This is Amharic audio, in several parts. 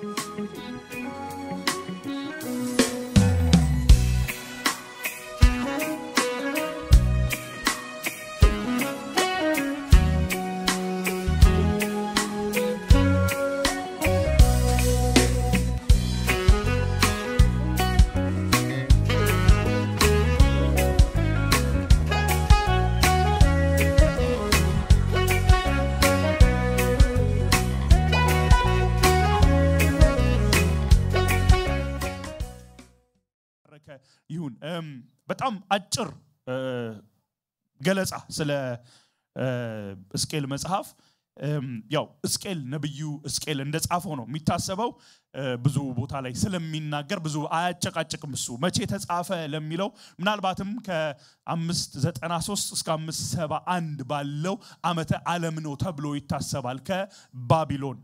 ይሁን በጣም አጭር ገለጻ ስለ እስቄል መጽሐፍ ያው እስቄል ነብዩ እስቄል እንደጻፈው ነው የሚታሰበው ብዙ ቦታ ላይ ስለሚናገር ብዙ አያጨቃጭቅም እሱ መቼ ተጻፈ ለሚለው ምናልባትም ከ593 እስከ 571 ባለው ዓመተ ዓለም ነው ተብሎ ይታሰባል ከባቢሎን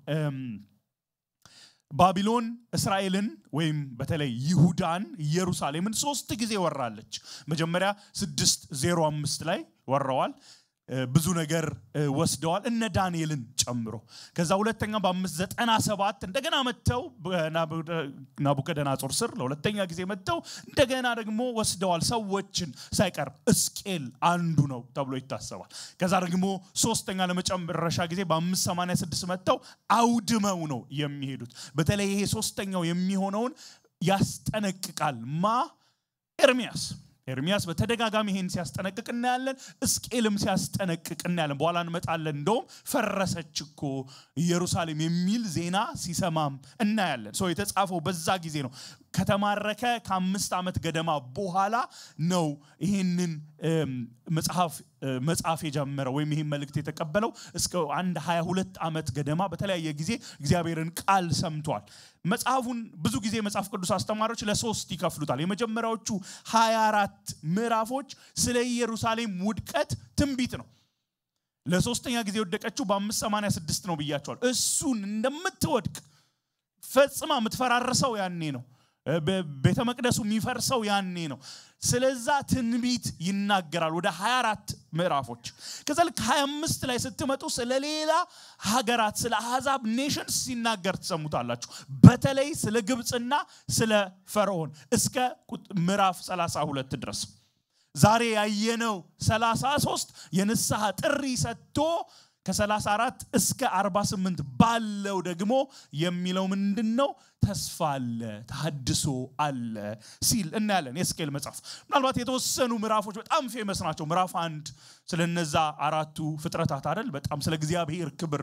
ባቢሎን እስራኤልን ወይም በተለይ ይሁዳን ኢየሩሳሌምን ሶስት ጊዜ ወራለች መጀመሪያ 605 ላይ ወረዋል ብዙ ነገር ወስደዋል እነ ዳንኤልን ጨምሮ ከዛ ሁለተኛ በአምስት ዘጠና ሰባት እንደገና መጥተው ናቡከደናጾር ስር ለሁለተኛ ጊዜ መጥተው እንደገና ደግሞ ወስደዋል ሰዎችን ሳይቀር እስቄል አንዱ ነው ተብሎ ይታሰባል ከዛ ደግሞ ሶስተኛ ለመጨረሻ ጊዜ በአምስት ሰማንያ ስድስት መጥተው አውድመው ነው የሚሄዱት በተለይ ይሄ ሶስተኛው የሚሆነውን ያስጠነቅቃል ማ ኤርሚያስ ኤርሚያስ በተደጋጋሚ ይሄን ሲያስጠነቅቅ እናያለን እስቄልም ሲያስጠነቅቅ እናያለን በኋላ እንመጣለን እንደውም ፈረሰች እኮ ኢየሩሳሌም የሚል ዜና ሲሰማም እናያለን ሰው የተጻፈው በዛ ጊዜ ነው ከተማረከ ከአምስት ዓመት ገደማ በኋላ ነው ይህንን መጽሐፍ መጽሐፍ የጀመረው ወይም ይህን መልእክት የተቀበለው እስከ አንድ 22 ዓመት ገደማ በተለያየ ጊዜ እግዚአብሔርን ቃል ሰምቷል መጽሐፉን ብዙ ጊዜ መጽሐፍ ቅዱስ አስተማሪዎች ለሶስት ይከፍሉታል የመጀመሪያዎቹ 24 ምዕራፎች ስለ ኢየሩሳሌም ውድቀት ትንቢት ነው ለሶስተኛ ጊዜ የወደቀችው በ586 ነው ብያቸዋል እሱን እንደምትወድቅ ፈጽማ የምትፈራርሰው ያኔ ነው ቤተ መቅደሱ የሚፈርሰው ያኔ ነው ስለዛ ትንቢት ይናገራል ወደ 24 ምዕራፎች ከዛ ልክ 25 ላይ ስትመጡ ስለ ሌላ ሀገራት ስለ አሕዛብ ኔሽንስ ሲናገር ትሰሙታላችሁ በተለይ ስለ ግብፅና ስለ ፈርዖን እስከ ምዕራፍ 32 ድረስ ዛሬ ያየነው 33 የንስሐ ጥሪ ሰጥቶ ከ34 እስከ 48 ባለው ደግሞ የሚለው ምንድን ነው ተስፋ አለ ተሃድሶ አለ ሲል እናያለን የስኬል መጽሐፍ ምናልባት የተወሰኑ ምዕራፎች በጣም ፌመስ ናቸው ምዕራፍ አንድ ስለነዛ አራቱ ፍጥረታት አይደል በጣም ስለ እግዚአብሔር ክብር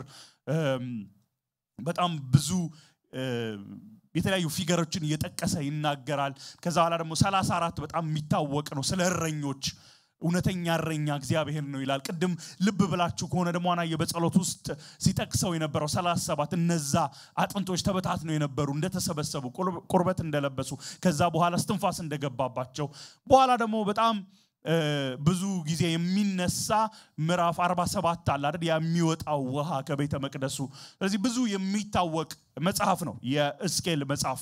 በጣም ብዙ የተለያዩ ፊገሮችን እየጠቀሰ ይናገራል ከዛ በኋላ ደግሞ 34 በጣም የሚታወቅ ነው ስለ እረኞች እውነተኛ እረኛ እግዚአብሔር ነው ይላል ቅድም ልብ ብላችሁ ከሆነ ደግሞ አናየ በጸሎት ውስጥ ሲጠቅሰው የነበረው 37 እነዛ አጥንቶች ተበታትነው የነበሩ እንደተሰበሰቡ ቁርበት እንደለበሱ ከዛ በኋላ ስትንፋስ እንደገባባቸው በኋላ ደግሞ በጣም ብዙ ጊዜ የሚነሳ ምዕራፍ 47 አለ አይደል የሚወጣው ውሃ ከቤተ መቅደሱ ስለዚህ ብዙ የሚታወቅ መጽሐፍ ነው የእስኬል መጽሐፍ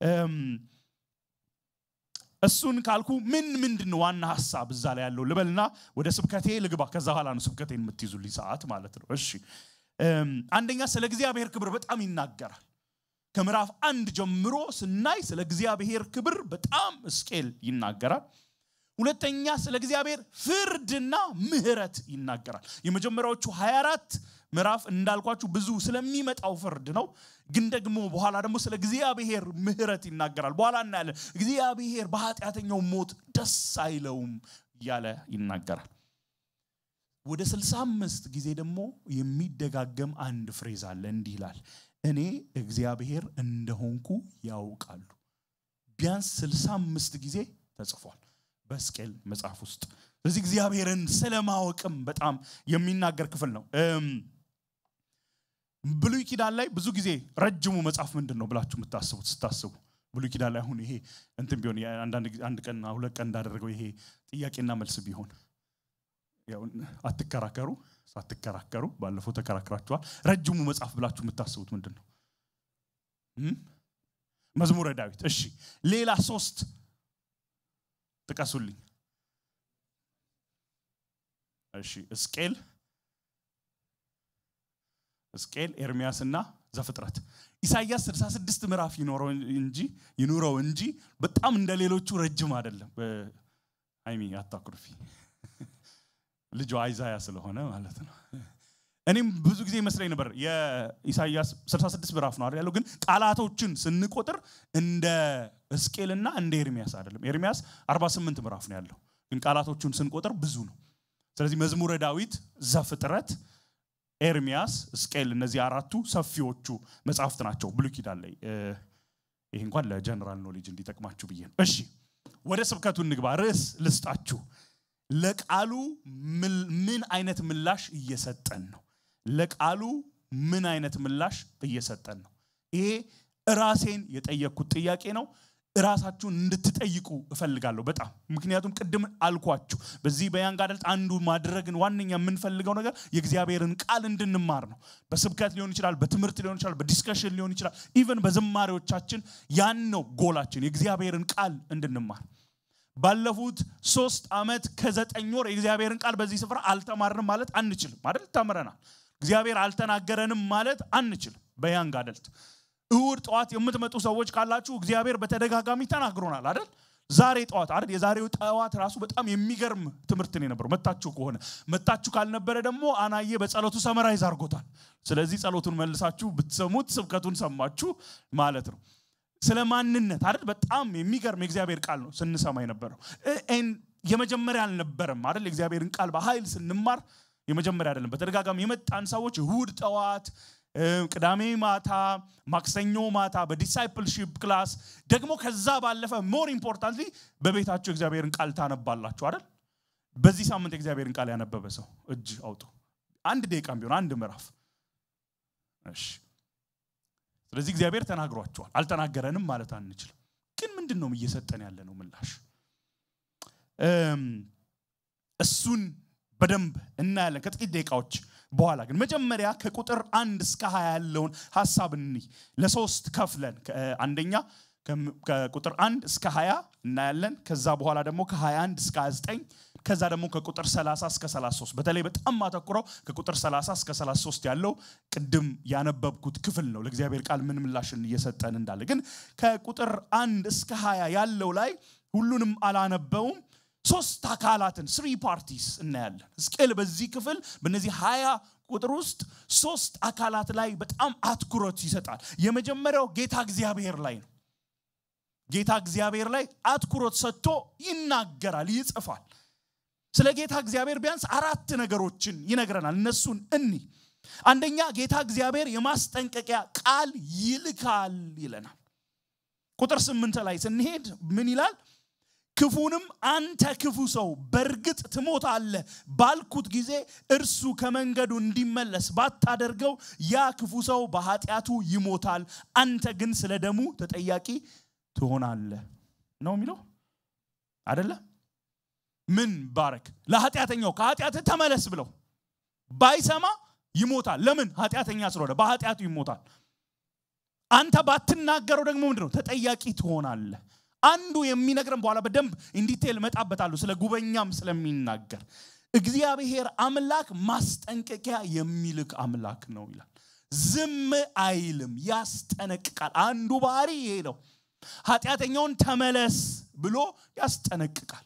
እሱን ካልኩ ምን ምንድን ነው ዋና ሀሳብ እዛ ላይ ያለው ልበልና ወደ ስብከቴ ልግባ ከዛ በኋላ ነው ስብከቴን የምትይዙልኝ ሰዓት ማለት ነው እሺ አንደኛ ስለ እግዚአብሔር ክብር በጣም ይናገራል ከምዕራፍ አንድ ጀምሮ ስናይ ስለ እግዚአብሔር ክብር በጣም እስቄል ይናገራል ሁለተኛ ስለ እግዚአብሔር ፍርድና ምህረት ይናገራል የመጀመሪያዎቹ 24 ምዕራፍ እንዳልኳችሁ ብዙ ስለሚመጣው ፍርድ ነው ግን ደግሞ በኋላ ደግሞ ስለ እግዚአብሔር ምህረት ይናገራል በኋላ እናያለን እግዚአብሔር በኃጢአተኛው ሞት ደስ አይለውም እያለ ይናገራል ወደ 65 ጊዜ ደግሞ የሚደጋገም አንድ ፍሬዝ አለ እንዲህ ይላል እኔ እግዚአብሔር እንደሆንኩ ያውቃሉ ቢያንስ 65 ጊዜ ተጽፏል በስቄል መጽሐፍ ውስጥ ስለዚህ እግዚአብሔርን ስለማወቅም በጣም የሚናገር ክፍል ነው ብሉይ ኪዳን ላይ ብዙ ጊዜ ረጅሙ መጽሐፍ ምንድን ነው ብላችሁ የምታስቡት ስታስቡ ብሉይ ኪዳን ላይ አሁን ይሄ እንትን ቢሆን አንድ ቀን ሁለት ቀን እንዳደረገው ይሄ ጥያቄና መልስ ቢሆን አትከራከሩ ሳትከራከሩ ባለፈው ተከራክራችኋል ረጅሙ መጽሐፍ ብላችሁ የምታስቡት ምንድን ነው መዝሙረ ዳዊት እሺ ሌላ ሶስት ጥቀሱልኝ እሺ እስቄል እስቄል ኤርሚያስና ዘፍጥረት ኢሳይያስ 66 ምዕራፍ ይኖረው እንጂ ይኑረው እንጂ በጣም እንደ ሌሎቹ ረጅም አይደለም አይሚ አታኩርፊ ልጇ አይዛያ ስለሆነ ማለት ነው እኔም ብዙ ጊዜ ይመስለኝ ነበር የኢሳይያስ 66 ምዕራፍ ነው አይደል ያለው ግን ቃላቶችን ስንቆጥር እንደ እስቄልና እንደ ኤርሚያስ አይደለም ኤርሚያስ 48 ምዕራፍ ነው ያለው ግን ቃላቶቹን ስንቆጥር ብዙ ነው ስለዚህ መዝሙረ ዳዊት ዘፍጥረት ኤርሚያስ እስቄል እነዚህ አራቱ ሰፊዎቹ መጽሐፍት ናቸው ብሉይ ኪዳን ላይ ይህ እንኳን ለጀነራል ኖሌጅ እንዲጠቅማችሁ ብዬ ነው እሺ ወደ ስብከቱ እንግባ ርዕስ ልስጣችሁ ለቃሉ ምን አይነት ምላሽ እየሰጠን ነው ለቃሉ ምን አይነት ምላሽ እየሰጠን ነው ይሄ ራሴን የጠየቅኩት ጥያቄ ነው ራሳችሁን እንድትጠይቁ እፈልጋለሁ በጣም ምክንያቱም ቅድም አልኳችሁ በዚህ በያንግ አደልት አንዱ ማድረግን ዋነኛ የምንፈልገው ነገር የእግዚአብሔርን ቃል እንድንማር ነው በስብከት ሊሆን ይችላል በትምህርት ሊሆን ይችላል በዲስከሽን ሊሆን ይችላል ኢቨን በዝማሬዎቻችን ያን ነው ጎላችን የእግዚአብሔርን ቃል እንድንማር ባለፉት ሶስት ዓመት ከዘጠኝ ወር የእግዚአብሔርን ቃል በዚህ ስፍራ አልተማርንም ማለት አንችልም አይደል ተምረናል እግዚአብሔር አልተናገረንም ማለት አንችልም በያንግ አደልት እሁድ ጠዋት የምትመጡ ሰዎች ካላችሁ እግዚአብሔር በተደጋጋሚ ተናግሮናል አይደል ዛሬ ጠዋት አይደል የዛሬው ጠዋት ራሱ በጣም የሚገርም ትምህርት ነው የነበረው መታችሁ ከሆነ መታችሁ ካልነበረ ደግሞ አናዬ በጸሎቱ ሰመራይዝ አድርጎታል ስለዚህ ጸሎቱን መልሳችሁ ብትሰሙት ስብከቱን ሰማችሁ ማለት ነው ስለ ማንነት አይደል በጣም የሚገርም የእግዚአብሔር ቃል ነው ስንሰማ የነበረው የመጀመሪያ አልነበረም አይደል የእግዚአብሔርን ቃል በኃይል ስንማር የመጀመሪያ አይደለም በተደጋጋሚ የመጣን ሰዎች እሁድ ጠዋት ቅዳሜ ማታ ማክሰኞ ማታ በዲሳይፕልሺፕ ክላስ ደግሞ ከዛ ባለፈ ሞር ኢምፖርታንትሊ በቤታቸው እግዚአብሔርን ቃል ታነባላችሁ አይደል በዚህ ሳምንት የእግዚአብሔርን ቃል ያነበበ ሰው እጅ አውጡ አንድ ደቂቃም ቢሆን አንድ ምዕራፍ እሺ ስለዚህ እግዚአብሔር ተናግሯቸዋል አልተናገረንም ማለት አንችልም ግን ምንድን ነው እየሰጠን ያለ ነው ምላሽ እሱን በደንብ እናያለን ከጥቂት ደቂቃዎች በኋላ ግን መጀመሪያ ከቁጥር አንድ እስከ ሀያ ያለውን ሀሳብ እኒ ለሶስት ከፍለን አንደኛ ከቁጥር አንድ እስከ ሀያ እናያለን ከዛ በኋላ ደግሞ ከ21 እስከ 29 ከዛ ደግሞ ከቁጥር 30 እስከ 33 በተለይ በጣም ማተኩረው ከቁጥር 30 እስከ 33 ያለው ቅድም ያነበብኩት ክፍል ነው ለእግዚአብሔር ቃል ምን ምላሽን እየሰጠን እንዳለ ግን ከቁጥር አንድ እስከ 20 ያለው ላይ ሁሉንም አላነበውም ሶስት አካላትን ስሪ ፓርቲስ እናያለን ሕዝቅኤል በዚህ ክፍል በእነዚህ ሀያ ቁጥር ውስጥ ሶስት አካላት ላይ በጣም አትኩሮት ይሰጣል የመጀመሪያው ጌታ እግዚአብሔር ላይ ነው ጌታ እግዚአብሔር ላይ አትኩሮት ሰጥቶ ይናገራል ይጽፋል ስለ ጌታ እግዚአብሔር ቢያንስ አራት ነገሮችን ይነግረናል እነሱን እኒ አንደኛ ጌታ እግዚአብሔር የማስጠንቀቂያ ቃል ይልካል ይለናል ቁጥር ስምንት ላይ ስንሄድ ምን ይላል ክፉንም አንተ ክፉ ሰው በእርግጥ ትሞታለ ባልኩት ጊዜ እርሱ ከመንገዱ እንዲመለስ ባታደርገው ያ ክፉ ሰው በኃጢአቱ ይሞታል አንተ ግን ስለ ደሙ ተጠያቂ ትሆናለ ነው የሚለው አደለ ምን ባረክ ለኃጢአተኛው ከኃጢአት ተመለስ ብለው ባይሰማ ይሞታል ለምን ኃጢአተኛ ስለሆነ በኃጢአቱ ይሞታል አንተ ባትናገረው ደግሞ ምንድነው ተጠያቂ ትሆናለህ አንዱ የሚነግረን በኋላ በደንብ ኢንዲቴል መጣበታሉ ስለ ጉበኛም ስለሚናገር እግዚአብሔር አምላክ ማስጠንቀቂያ የሚልክ አምላክ ነው ይላል ዝም አይልም ያስጠነቅቃል አንዱ ባህሪ ይሄ ነው ኃጢአተኛውን ተመለስ ብሎ ያስጠነቅቃል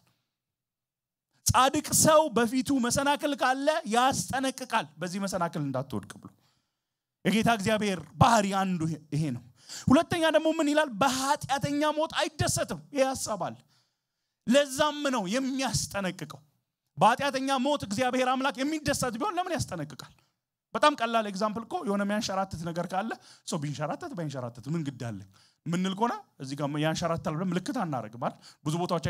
ጻድቅ ሰው በፊቱ መሰናክል ካለ ያስጠነቅቃል በዚህ መሰናክል እንዳትወድቅ ብሎ የጌታ እግዚአብሔር ባህሪ አንዱ ይሄ ነው ሁለተኛ ደግሞ ምን ይላል በኃጢአተኛ ሞት አይደሰትም ይህ ያሳባል ለዛም ነው የሚያስጠነቅቀው በኃጢአተኛ ሞት እግዚአብሔር አምላክ የሚደሰት ቢሆን ለምን ያስጠነቅቃል በጣም ቀላል ኤግዛምፕል እኮ የሆነ የሚያንሸራትት ነገር ካለ ሰው ቢንሸራተት ባይንሸራተት ምን ግድ አለኝ ምንል ከሆነ እዚህ ጋር ያንሸራታል ብለን ምልክት አናደርግም አይደል ብዙ ቦታዎች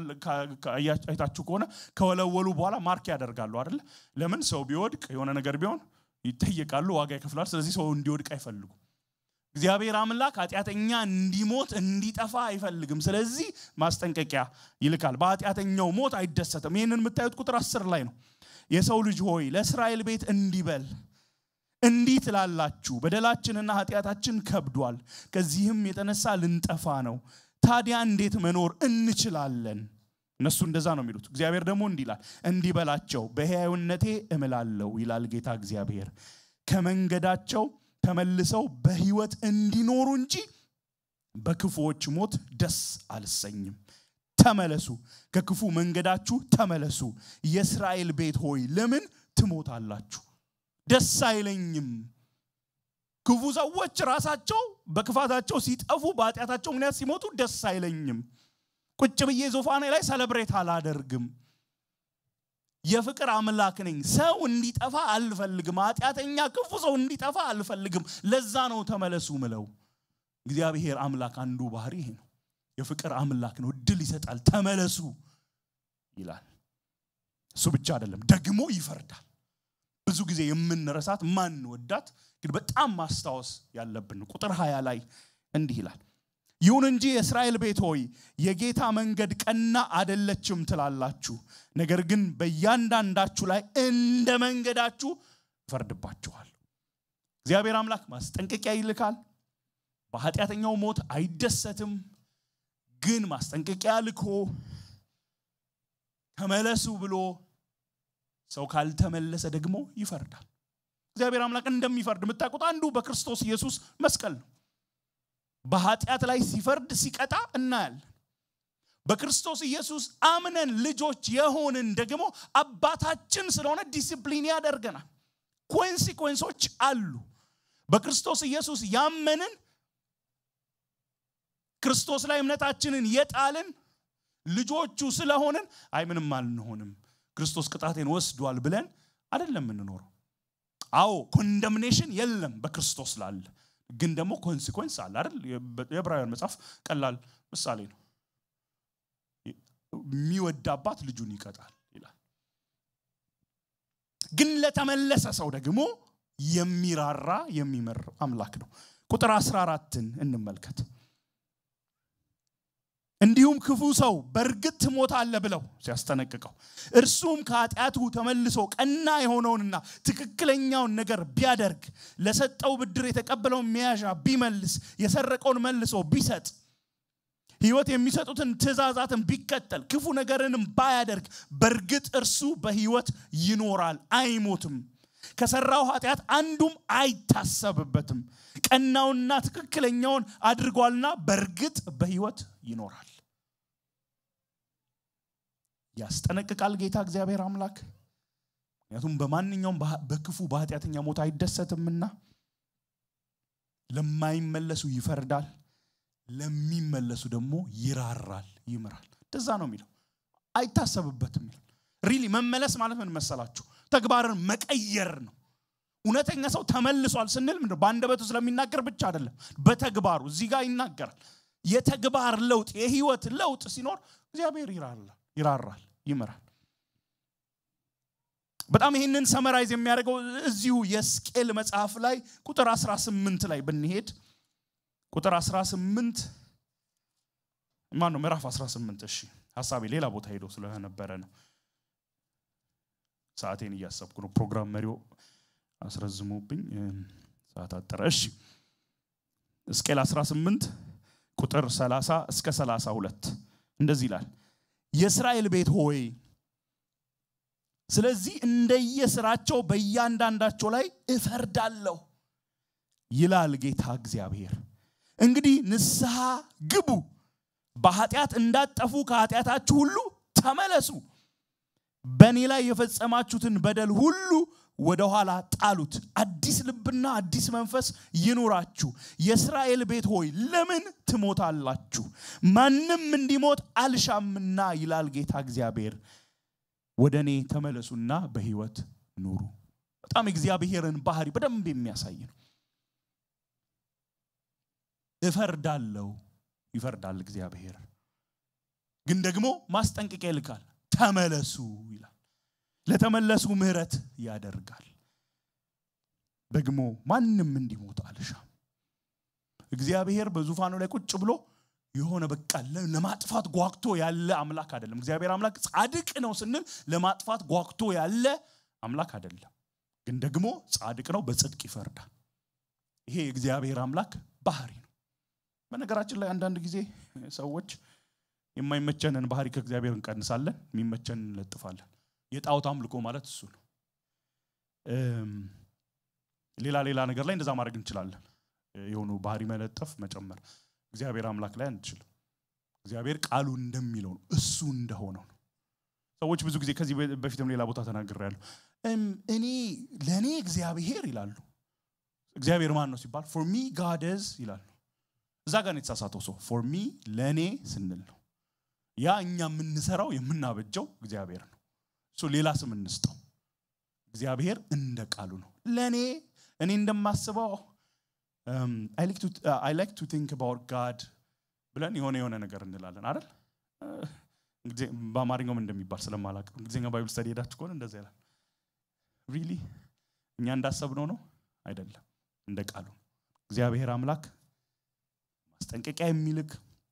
አይታችሁ ከሆነ ከወለወሉ በኋላ ማርክ ያደርጋሉ አይደለ ለምን ሰው ቢወድቅ የሆነ ነገር ቢሆን ይጠየቃሉ ዋጋ ይከፍላል ስለዚህ ሰው እንዲወድቅ አይፈልጉም እግዚአብሔር አምላክ ኃጢአተኛ እንዲሞት እንዲጠፋ አይፈልግም ስለዚህ ማስጠንቀቂያ ይልካል በኃጢአተኛው ሞት አይደሰትም ይህንን የምታዩት ቁጥር አስር ላይ ነው የሰው ልጅ ሆይ ለእስራኤል ቤት እንዲበል እንዲህ ትላላችሁ በደላችንና ኃጢአታችን ከብዷል ከዚህም የተነሳ ልንጠፋ ነው ታዲያ እንዴት መኖር እንችላለን እነሱ እንደዛ ነው የሚሉት እግዚአብሔር ደግሞ እንዲህ ይላል እንዲህ በላቸው በሕያውነቴ እምላለሁ ይላል ጌታ እግዚአብሔር ከመንገዳቸው ተመልሰው በሕይወት እንዲኖሩ እንጂ በክፉዎች ሞት ደስ አልሰኝም። ተመለሱ፣ ከክፉ መንገዳችሁ ተመለሱ። የእስራኤል ቤት ሆይ ለምን ትሞታላችሁ? ደስ አይለኝም። ክፉ ሰዎች ራሳቸው በክፋታቸው ሲጠፉ በኃጢአታቸው ምክንያት ሲሞቱ ደስ አይለኝም። ቁጭ ብዬ ዙፋኔ ላይ ሰለብሬት አላደርግም። የፍቅር አምላክ ነኝ። ሰው እንዲጠፋ አልፈልግም። ኃጢአተኛ ክፉ ሰው እንዲጠፋ አልፈልግም። ለዛ ነው ተመለሱ ምለው። እግዚአብሔር አምላክ አንዱ ባህሪ ይሄ ነው። የፍቅር አምላክ ነው። እድል ይሰጣል። ተመለሱ ይላል። እሱ ብቻ አይደለም፣ ደግሞ ይፈርዳል። ብዙ ጊዜ የምንረሳት ማን ወዳት ግን በጣም ማስታወስ ያለብን ቁጥር ሀያ ላይ እንዲህ ይላል ይሁን እንጂ የእስራኤል ቤት ሆይ የጌታ መንገድ ቀና አደለችም ትላላችሁ። ነገር ግን በእያንዳንዳችሁ ላይ እንደ መንገዳችሁ ይፈርድባችኋል። እግዚአብሔር አምላክ ማስጠንቀቂያ ይልካል። በኃጢአተኛው ሞት አይደሰትም። ግን ማስጠንቀቂያ ልኮ ተመለሱ ብሎ ሰው ካልተመለሰ ደግሞ ይፈርዳል። እግዚአብሔር አምላክ እንደሚፈርድ የምታውቁት አንዱ በክርስቶስ ኢየሱስ መስቀል ነው። በኃጢአት ላይ ሲፈርድ ሲቀጣ እናያለን። በክርስቶስ ኢየሱስ አምነን ልጆች የሆንን ደግሞ አባታችን ስለሆነ ዲሲፕሊን ያደርገናል። ኮንሲኮንሶች አሉ። በክርስቶስ ኢየሱስ ያመንን ክርስቶስ ላይ እምነታችንን የጣልን ልጆቹ ስለሆንን አይ ምንም አልንሆንም ክርስቶስ ቅጣቴን ወስዷል ብለን አይደለም የምንኖረው። አዎ ኮንደምኔሽን የለም በክርስቶስ ላለ ግን ደግሞ ኮንሲኮንስ አለ አይደል? የዕብራውያን መጽሐፍ ቀላል ምሳሌ ነው። የሚወድ አባት ልጁን ይቀጣል ይላል። ግን ለተመለሰ ሰው ደግሞ የሚራራ የሚመር አምላክ ነው። ቁጥር 14ን እንመልከት። እንዲሁም ክፉ ሰው በእርግጥ ትሞታለህ ብለው ሲያስጠነቅቀው እርሱም ከኃጢአቱ ተመልሶ ቀና የሆነውንና ትክክለኛውን ነገር ቢያደርግ ለሰጠው ብድር የተቀበለውን መያዣ ቢመልስ የሰረቀውን መልሶ ቢሰጥ ሕይወት የሚሰጡትን ትእዛዛትን ቢከተል ክፉ ነገርንም ባያደርግ በእርግጥ እርሱ በሕይወት ይኖራል፣ አይሞትም። ከሰራው ኃጢአት አንዱም አይታሰብበትም። ቀናውንና ትክክለኛውን አድርጓልና በእርግጥ በሕይወት ይኖራል። ያስጠነቅቃል ጌታ እግዚአብሔር አምላክ። ምክንያቱም በማንኛውም በክፉ በኃጢአተኛ ሞት አይደሰትምና ለማይመለሱ ይፈርዳል፣ ለሚመለሱ ደግሞ ይራራል፣ ይምራል። እንደዛ ነው የሚለው። አይታሰብበትም ይላል። ሪሊ መመለስ ማለት ምን መሰላችሁ? ተግባርን መቀየር ነው። እውነተኛ ሰው ተመልሷል ስንል ምንድን በአንደበቱ ስለሚናገር ብቻ አይደለም፣ በተግባሩ እዚህ ጋር ይናገራል። የተግባር ለውጥ የህይወት ለውጥ ሲኖር እግዚአብሔር ይራራል፣ ይራራል፣ ይምራል። በጣም ይህንን ሰመራይዝ የሚያደርገው እዚሁ የስቅል መጽሐፍ ላይ ቁጥር 18 ላይ ብንሄድ ቁጥር 18 ማን ነው? ምዕራፍ 18 እሺ፣ ሀሳቤ ሌላ ቦታ ሄዶ ስለነበረ ነው። ሰዓቴን እያሰብኩ ነው። ፕሮግራም መሪው አስረዝሞብኝ ሰዓት አጠረ። እሺ ሕዝቅኤል 18 ቁጥር 30 እስከ 32 እንደዚህ ይላል፣ የእስራኤል ቤት ሆይ ስለዚህ እንደየስራቸው በእያንዳንዳቸው ላይ እፈርዳለሁ ይላል ጌታ እግዚአብሔር። እንግዲህ ንስሐ ግቡ፣ በኃጢአት እንዳትጠፉ ከኃጢአታችሁ ሁሉ ተመለሱ። በእኔ ላይ የፈጸማችሁትን በደል ሁሉ ወደ ኋላ ጣሉት። አዲስ ልብና አዲስ መንፈስ ይኑራችሁ። የእስራኤል ቤት ሆይ ለምን ትሞታላችሁ? ማንም እንዲሞት አልሻምና ይላል ጌታ እግዚአብሔር። ወደ እኔ ተመለሱና በህይወት ኑሩ። በጣም እግዚአብሔርን ባህሪ በደንብ የሚያሳይ ነው። እፈርዳለሁ፣ ይፈርዳል እግዚአብሔር። ግን ደግሞ ማስጠንቀቂያ ይልካል። ተመለሱ ይላል። ለተመለሱ ምህረት ያደርጋል። ደግሞ ማንም እንዲሞት አልሻም። እግዚአብሔር በዙፋኑ ላይ ቁጭ ብሎ የሆነ በቃ ለማጥፋት ጓግቶ ያለ አምላክ አይደለም። እግዚአብሔር አምላክ ጻድቅ ነው ስንል ለማጥፋት ጓግቶ ያለ አምላክ አይደለም። ግን ደግሞ ጻድቅ ነው፣ በጽድቅ ይፈርዳል። ይሄ የእግዚአብሔር አምላክ ባህሪ ነው። በነገራችን ላይ አንዳንድ ጊዜ ሰዎች የማይመቸንን ባህሪ ከእግዚአብሔር እንቀንሳለን፣ የሚመቸንን እንለጥፋለን። የጣዖት አምልኮ ማለት እሱ ነው። ሌላ ሌላ ነገር ላይ እንደዛ ማድረግ እንችላለን። የሆኑ ባህሪ መለጠፍ መጨመር፣ እግዚአብሔር አምላክ ላይ አንችልም። እግዚአብሔር ቃሉ እንደሚለው ነው፣ እሱ እንደሆነው ነው። ሰዎች ብዙ ጊዜ ከዚህ በፊትም ሌላ ቦታ ተናግሬያለሁ። እኔ ለእኔ እግዚአብሔር ይላሉ። እግዚአብሔር ማን ነው ሲባል ፎር ሚ ጋደዝ ይላሉ። እዛ ጋር ነው የተሳሳተው ሰው። ፎር ሚ ለእኔ ስንል ነው ያ እኛ የምንሰራው የምናበጀው እግዚአብሔር ነው። እሱ ሌላ ስም እንስጠው። እግዚአብሔር እንደ ቃሉ ነው። ለእኔ እኔ እንደማስበው አይ ላይክ ቱ ቲንክ አባውት ጋድ ብለን የሆነ የሆነ ነገር እንላለን አይደል? እንግዲህ በአማርኛውም እንደሚባል ስለማላቅ እንግሊዝኛ ባይብል ስተዲ ሄዳችሁ ከሆነ እንደዛ ይላል። ሪሊ እኛ እንዳሰብነው ነው አይደለም፣ እንደ ቃሉ እግዚአብሔር አምላክ ማስጠንቀቂያ የሚልክ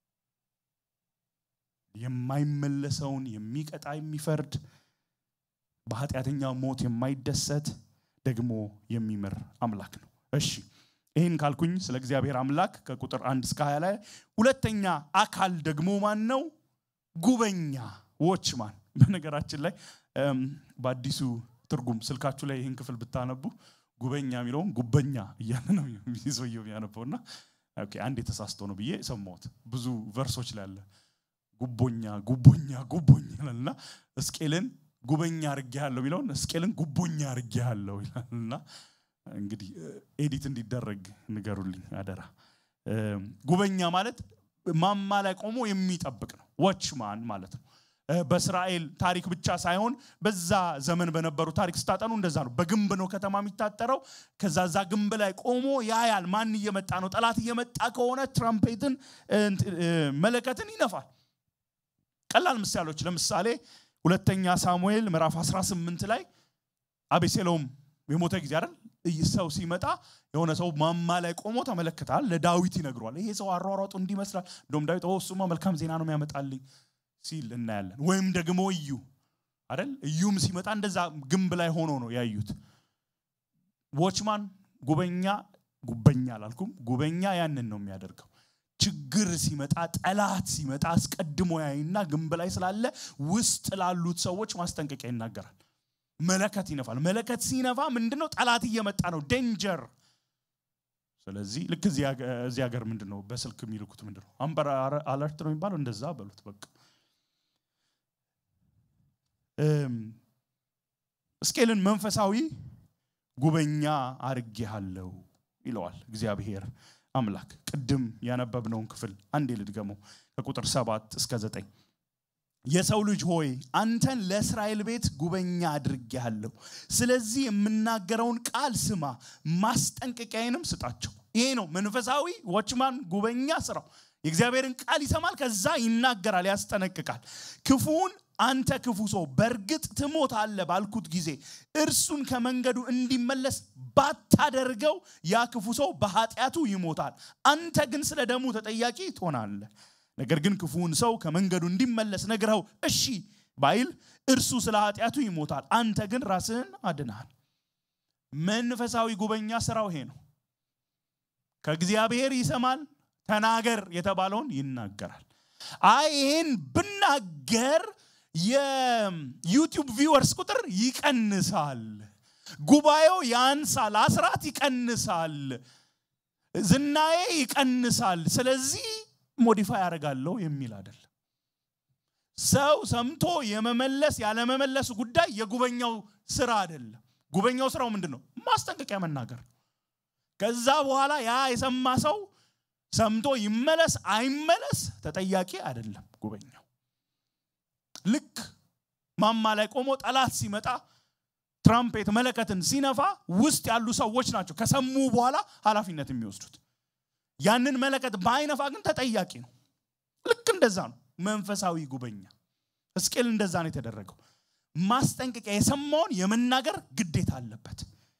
የማይመለሰውን የሚቀጣ የሚፈርድ በኃጢአተኛ ሞት የማይደሰት ደግሞ የሚምር አምላክ ነው። እሺ ይህን ካልኩኝ ስለ እግዚአብሔር አምላክ ከቁጥር አንድ እስከ ሀያ ላይ ሁለተኛ አካል ደግሞ ማን ነው? ጉበኛ ዎችማን። በነገራችን ላይ በአዲሱ ትርጉም ስልካችሁ ላይ ይህን ክፍል ብታነቡ ጉበኛ የሚለውን ጉበኛ እያለ ነው ሰውየው የሚያነበው እና አንድ የተሳስቶ ነው ብዬ ሰማሁት። ብዙ ቨርሶች ላይ አለ ጉቦኛ ጉቦኛ ጉቦኛ ይላልና እስቄልን ጉበኛ አርጌያለሁ የሚለውን እስቄልን ጉቦኛ አርጌያለሁ ይላልና እንግዲህ ኤዲት እንዲደረግ ንገሩልኝ አደራ። ጉበኛ ማለት ማማ ላይ ቆሞ የሚጠብቅ ነው። ዎችማን ማለት ነው። በእስራኤል ታሪክ ብቻ ሳይሆን በዛ ዘመን በነበሩ ታሪክ ስታጠኑ እንደዛ ነው። በግንብ ነው ከተማ የሚታጠረው። ከዛ ዛ ግንብ ላይ ቆሞ ያያል። ማን እየመጣ ነው? ጠላት እየመጣ ከሆነ ትራምፔትን፣ መለከትን ይነፋል። ቀላል ምሳሌዎች፣ ለምሳሌ ሁለተኛ ሳሙኤል ምዕራፍ 18 ላይ አቤሴሎም የሞተ ጊዜ አይደል ሰው ሲመጣ የሆነ ሰው ማማ ላይ ቆሞ ተመለከታል። ለዳዊት ይነግሯል። ይሄ ሰው አሯሯጡ እንዲመስላል። እንደውም ዳዊት እሱማ መልካም ዜና ነው የሚያመጣልኝ ሲል እናያለን። ወይም ደግሞ እዩ አይደል እዩም ሲመጣ እንደዛ ግንብ ላይ ሆኖ ነው ያዩት። ዎችማን ጉበኛ ጉበኛ አላልኩም፣ ጉበኛ ያንን ነው የሚያደርገው። ችግር ሲመጣ ጠላት ሲመጣ አስቀድሞ ያይና ግንብ ላይ ስላለ ውስጥ ላሉት ሰዎች ማስጠንቀቂያ ይናገራል። መለከት ይነፋል። መለከት ሲነፋ ምንድነው? ጠላት እየመጣ ነው፣ ዴንጀር። ስለዚህ ልክ እዚህ ሀገር ምንድን ነው በስልክ የሚልኩት ምንድን ነው አምበር አለርት ነው የሚባለው፣ እንደዛ በሉት በቃ። እስቄልን መንፈሳዊ ጉበኛ አርጌሃለሁ ይለዋል እግዚአብሔር አምላክ። ቅድም ያነበብነውን ክፍል አንዴ ልድገመው ከቁጥር ሰባት እስከ ዘጠኝ የሰው ልጅ ሆይ አንተን ለእስራኤል ቤት ጉበኛ አድርጌሃለሁ። ስለዚህ የምናገረውን ቃል ስማ፣ ማስጠንቀቂያዬንም ስጣቸው። ይሄ ነው መንፈሳዊ ዎችማን ጉበኛ ስራው። የእግዚአብሔርን ቃል ይሰማል፣ ከዛ ይናገራል፣ ያስጠነቅቃል። ክፉውን አንተ ክፉ ሰው በእርግጥ ትሞታለህ ባልኩት ጊዜ እርሱን ከመንገዱ እንዲመለስ ባታደርገው ያ ክፉ ሰው በኃጢአቱ ይሞታል። አንተ ግን ስለ ደሙ ተጠያቂ ትሆናለህ። ነገር ግን ክፉውን ሰው ከመንገዱ እንዲመለስ ነግረው እሺ ባይል እርሱ ስለ ኃጢአቱ ይሞታል። አንተ ግን ራስህን አድናል። መንፈሳዊ ጉበኛ ስራው ይሄ ነው። ከእግዚአብሔር ይሰማል። ተናገር የተባለውን ይናገራል። አይ ይሄን ብናገር የዩቲዩብ ቪወርስ ቁጥር ይቀንሳል፣ ጉባኤው ያንሳል፣ አስራት ይቀንሳል፣ ዝናዬ ይቀንሳል። ስለዚህ ሞዲፋይ ያደርጋለሁ የሚል አይደለም። ሰው ሰምቶ የመመለስ ያለመመለሱ ጉዳይ የጉበኛው ስራ አይደለም። ጉበኛው ስራው ምንድን ነው? ማስጠንቀቂያ መናገር። ከዛ በኋላ ያ የሰማ ሰው ሰምቶ ይመለስ አይመለስ ተጠያቂ አይደለም ጉበኛው። ልክ ማማ ላይ ቆሞ ጠላት ሲመጣ ትራምፔት መለከትን ሲነፋ ውስጥ ያሉ ሰዎች ናቸው ከሰሙ በኋላ ኃላፊነት የሚወስዱት። ያንን መለከት በአይነፋ ግን ተጠያቂ ነው። ልክ እንደዛ ነው መንፈሳዊ ጉበኛ። ሕዝቅኤል እንደዛ ነው የተደረገው። ማስጠንቀቂያ የሰማውን የመናገር ግዴታ አለበት።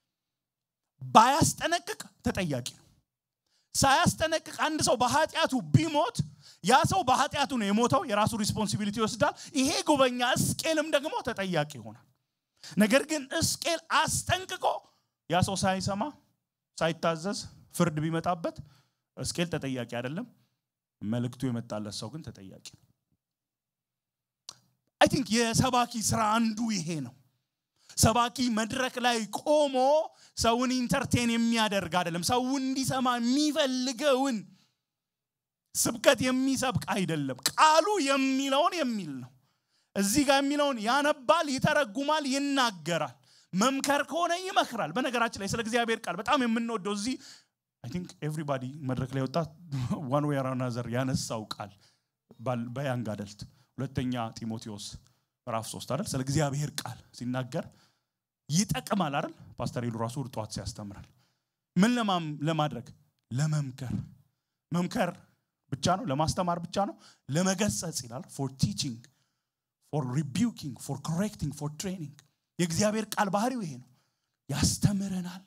ባያስጠነቅቅ ተጠያቂ ነው። ሳያስጠነቅቅ አንድ ሰው በኃጢአቱ ቢሞት ያ ሰው በኃጢአቱ ነው የሞተው፣ የራሱ ሪስፖንሲቢሊቲ ይወስዳል። ይሄ ጉበኛ ሕዝቅኤልም ደግሞ ተጠያቂ ይሆናል። ነገር ግን ሕዝቅኤል አስጠንቅቆ ያ ሰው ሳይሰማ ሳይታዘዝ ፍርድ ቢመጣበት ሕዝቅኤል ተጠያቂ አይደለም። መልእክቱ የመጣለት ሰው ግን ተጠያቂ ነው። አይ ቲንክ የሰባኪ ስራ አንዱ ይሄ ነው። ሰባኪ መድረክ ላይ ቆሞ ሰውን ኢንተርቴን የሚያደርግ አይደለም። ሰው እንዲሰማ የሚፈልገውን ስብከት የሚሰብክ አይደለም። ቃሉ የሚለውን የሚል ነው። እዚህ ጋር የሚለውን ያነባል፣ ይተረጉማል፣ ይናገራል። መምከር ከሆነ ይመክራል። በነገራችን ላይ ስለ እግዚአብሔር ቃል በጣም የምንወደው እዚህ አይ ቲንክ ኤቭሪባዲ መድረክ ላይ ወጣ ዋን ዌይ አናዘር ያነሳው ቃል በያንግ አደልት ሁለተኛ ጢሞቴዎስ ምዕራፍ ሶስት አይደል ስለ እግዚአብሔር ቃል ሲናገር ይጠቅማል አይደል ፓስተር ይሉ ራሱ ጠዋት ሲያስተምራል ምን ለማድረግ ለመምከር መምከር ብቻ ነው ለማስተማር ብቻ ነው ለመገሰጽ ይላል ፎር ቲቺንግ ፎር ሪቢውኪንግ ፎር ኮሬክቲንግ ፎር ትሬኒንግ የእግዚአብሔር ቃል ባህሪው ይሄ ነው ያስተምረናል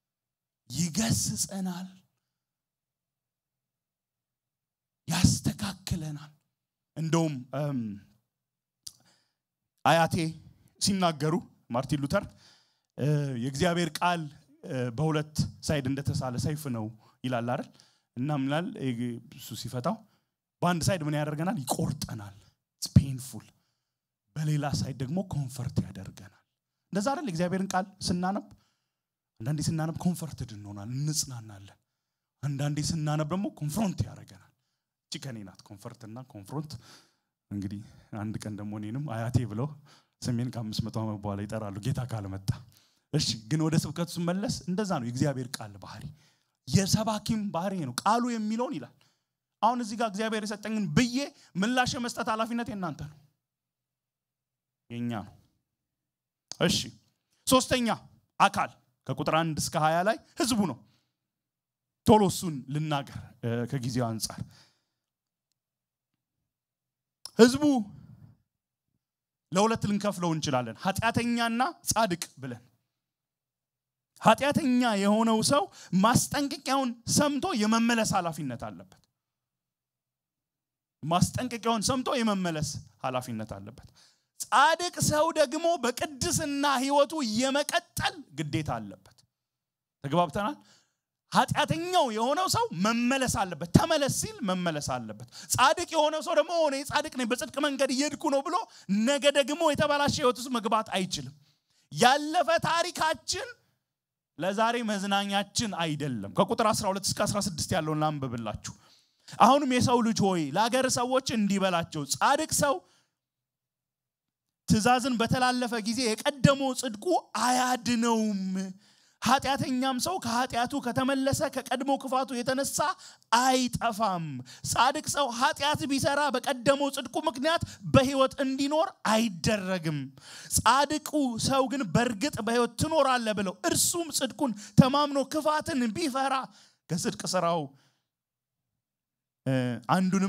ይገስጸናል ያስተካክለናል እንደውም አያቴ ሲናገሩ ማርቲን ሉተር የእግዚአብሔር ቃል በሁለት ሳይድ እንደተሳለ ሰይፍ ነው ይላል አይደል እና ምናል እሱ ሲፈታው በአንድ ሳይድ ምን ያደርገናል ይቆርጠናል ፔንፉል በሌላ ሳይድ ደግሞ ኮንፈርት ያደርገናል እንደዛ አይደል እግዚአብሔርን ቃል ስናነብ አንዳንዴ ስናነብ ኮንፈርትድ እንሆናል እንጽናናለን አንዳንዴ ስናነብ ደግሞ ኮንፍሮንት ያደርገናል እቺ ከኔ ናት ኮንፈርትና ኮንፍሮንት እንግዲህ አንድ ቀን ደግሞ እኔንም አያቴ ብለው ስሜን ከአምስት መቶ ዓመት በኋላ ይጠራሉ ጌታ ካልመጣ እሺ ግን ወደ ስብከቱ ስመለስ እንደዛ ነው የእግዚአብሔር ቃል ባህሪ የሰባኪም ባህሪ ነው ቃሉ የሚለውን ይላል አሁን እዚህ ጋር እግዚአብሔር የሰጠኝን ብዬ ምላሽ የመስጠት ኃላፊነት የእናንተ ነው የኛ ነው እሺ ሶስተኛ አካል ከቁጥር አንድ እስከ ሀያ ላይ ህዝቡ ነው ቶሎ እሱን ልናገር ከጊዜው አንጻር ህዝቡ ለሁለት ልንከፍለው እንችላለን ኃጢአተኛና ጻድቅ ብለን ኃጢአተኛ የሆነው ሰው ማስጠንቀቂያውን ሰምቶ የመመለስ ኃላፊነት አለበት ማስጠንቀቂያውን ሰምቶ የመመለስ ኃላፊነት አለበት ጻድቅ ሰው ደግሞ በቅድስና ህይወቱ የመቀጠል ግዴታ አለበት ተግባብተናል ኃጢአተኛው የሆነው ሰው መመለስ አለበት ተመለስ ሲል መመለስ አለበት ጻድቅ የሆነው ሰው ደግሞ ሆነ ጻድቅ ነኝ በጽድቅ መንገድ እየሄድኩ ነው ብሎ ነገ ደግሞ የተበላሸ ህይወት ውስጥ መግባት አይችልም ያለፈ ታሪካችን ለዛሬ መዝናኛችን አይደለም ከቁጥር 12 እስከ 16 ያለውን ላንብብላችሁ አሁንም የሰው ልጅ ሆይ ለአገር ሰዎች እንዲበላቸው ጻድቅ ሰው ትእዛዝን በተላለፈ ጊዜ የቀደመው ጽድቁ አያድነውም ኃጢአተኛም ሰው ከኃጢአቱ ከተመለሰ ከቀድሞ ክፋቱ የተነሳ አይጠፋም ጻድቅ ሰው ኃጢአት ቢሰራ በቀደመው ጽድቁ ምክንያት በህይወት እንዲኖር አይደረግም ጻድቁ ሰው ግን በእርግጥ በህይወት ትኖራለ ብለው እርሱም ጽድቁን ተማምኖ ክፋትን ቢፈራ ከጽድቅ ስራው አንዱንም